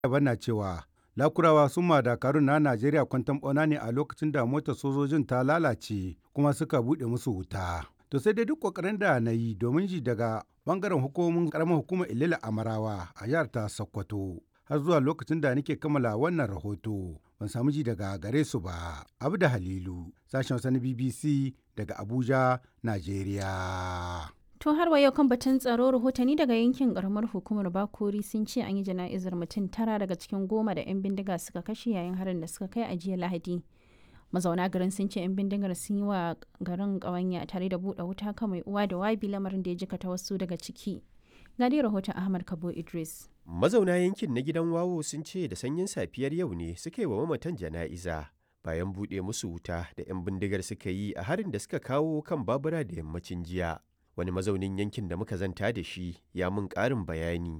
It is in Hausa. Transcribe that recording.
daban na cewa lakurawa sun ma dakarun na najeriya kwantan bauna ne a lokacin da motar sojojin ta lalace kuma suka buɗe musu wuta to sai dai duk kokarin da na yi domin ji daga bangaren hukumomin karamar hukumar ilila amarawa a jihar ta sokoto har zuwa lokacin da nake kammala wannan rahoto ban samu ji daga gare su ba abu da halilu sashen wasu na bbc daga abuja najeriya To har wa yau kan batun tsaro rahotanni daga yankin karamar hukumar Bakori sun ce an yi jana'izar mutum tara daga cikin goma da 'yan bindiga suka kashe yayin harin da suka kai a jiya Lahadi. Mazauna garin sun ce 'yan bindigar sun yi wa garin ƙawanya tare da buɗe wuta kan mai uwa da wabi lamarin da ya jikata wasu daga ciki. Ga dai rahoton Ahmad Kabo Idris. Mazauna yankin na gidan wawo sun ce da sanyin safiyar yau ne suka yi wa mamatan jana'iza. Bayan buɗe musu wuta da 'yan bindigar suka yi a harin da suka kawo kan babura da yammacin jiya. wani mazaunin yankin da muka zanta da shi ya mun ƙarin bayani